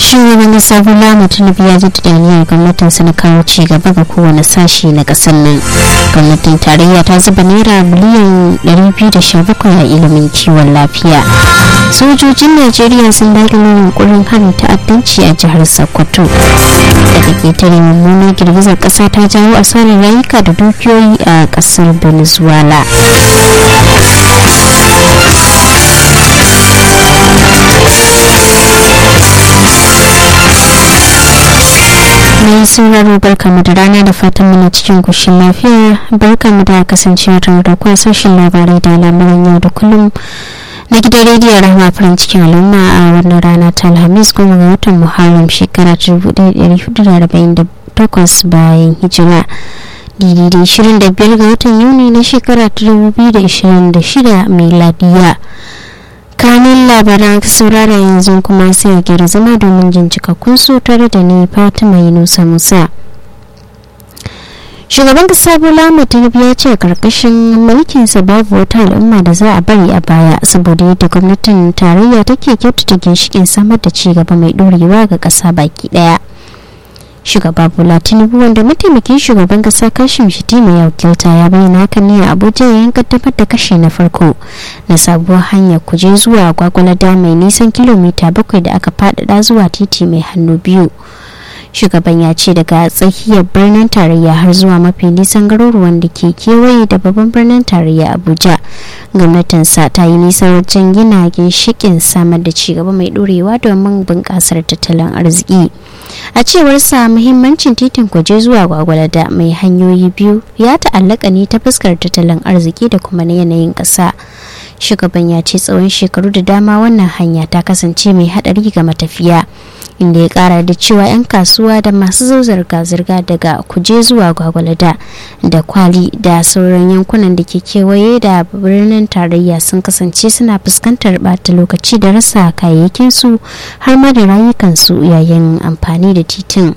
shugaban kasa bola tinubu ya jaddada niyyar gwamnatin su na kawo ci gaba ga kowane sashi na kasar nan gwamnatin tarayya ta zuba naira miliyan 217 a ilimin kiwon lafiya sojojin najeriya sun dakile yunkurin harin ta'addanci a jihar sokoto daga ketare mummunar girgizar kasa ta jawo asarar rayuka da dukiyoyi a kasar venezuela mai sauraro barkamu da rana da fatan muna cikin kushin lafiya barkamu da kasancewa tare da kwa sashen labarai da lamuran yau da kullum na gidan rediyon rahama farin cikin al'umma a wannan rana ta alhamis goma ga watan muharram shekara 1448 bayan hijira daidai 25 ga watan yuni na shekara 2026 miladiya kanin labaran saurara yanzu kuma sai a gyara zama domin jin cikakkun su tare da ni fatima yunusa musa shugaban kasa bola tinubu ya ce karkashin mulkinsa babu wata al'umma da za a bari a baya saboda yadda gwamnatin tarayya take kyautata ginshikin samar da ci gaba mai dorewa ga kasa baki daya shugaba bola tinubu wanda mataimakin shugaban kasa kashim shitima ya wakilta ya bayyana hakan ne a abuja yayin kaddamar da kashe na farko na sabuwar hanyar kuje zuwa gwagwalada mai nisan kilomita bakwai da aka faɗaɗa zuwa titi mai hannu biyu shugaban ya ce daga tsakiyar birnin tarayya har zuwa mafi nisan garuruwan da ke kewaye da babban birnin tarayya abuja gwamnatinsa ta yi nisa wajen gina ginshikin samar da cigaba mai dorewa domin bunƙasar tattalin arziki a cewar sa muhimmancin titin kwaje zuwa gwagwalada mai hanyoyi biyu ya ta'allaka ne ta fuskar tattalin arziki da kuma na yanayin ƙasa shugaban ya ce tsawon shekaru da dama wannan hanya ta kasance mai haɗari ga matafiya inda ya kara da cewa 'yan kasuwa da masu zo zirga-zirga daga kuje zuwa gwagwalada da kwali da sauran yankunan da ke kewaye da birnin tarayya sun kasance suna fuskantar bata lokaci da rasa kayayyakinsu har ma da rayukansu yayin amfani da titin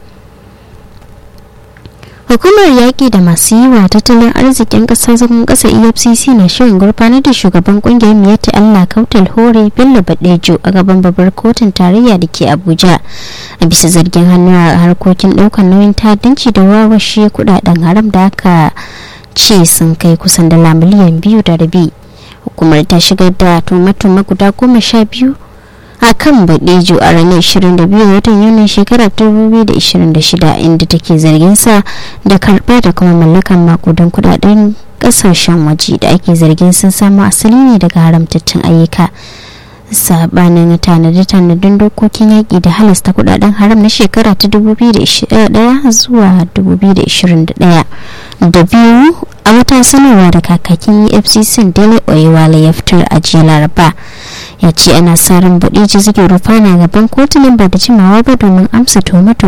hukumar yaƙi da masu yi wa tattalin arzikin ƙasar zagon ƙasa efcc na shirin gurfanar da shugaban ƙungiyar miyatti allah kautal hore bello badejo a gaban babbar kotun tarayya da ke abuja a bisa zargin hannu a harkokin ɗaukar nauyin ta'addanci da wawashe kudaden haram da aka ce sun kai kusan dala miliyan biyu da rabi hukumar ta shigar da tumatuma guda goma sha biyu a kan badejo a ranar 22 watan yunin shekarar 2026 inda take zargin sa da karba da kuma mallakan makudan kudaden kasashen waje da ake zargin sun samu asali ne daga haramtattun ayyuka sabanin tanade-tanadin dokokin yaƙi da halasta kudaden haram na shekara ta 2021 zuwa 2021 da biyu a wata sanarwa da kakakin efcc dele oyewale ya fitar a jiya laraba ya ce ana sa ran baɗi ji suke rufana gaban kotunan ba da jimawa ba domin amsa tuhume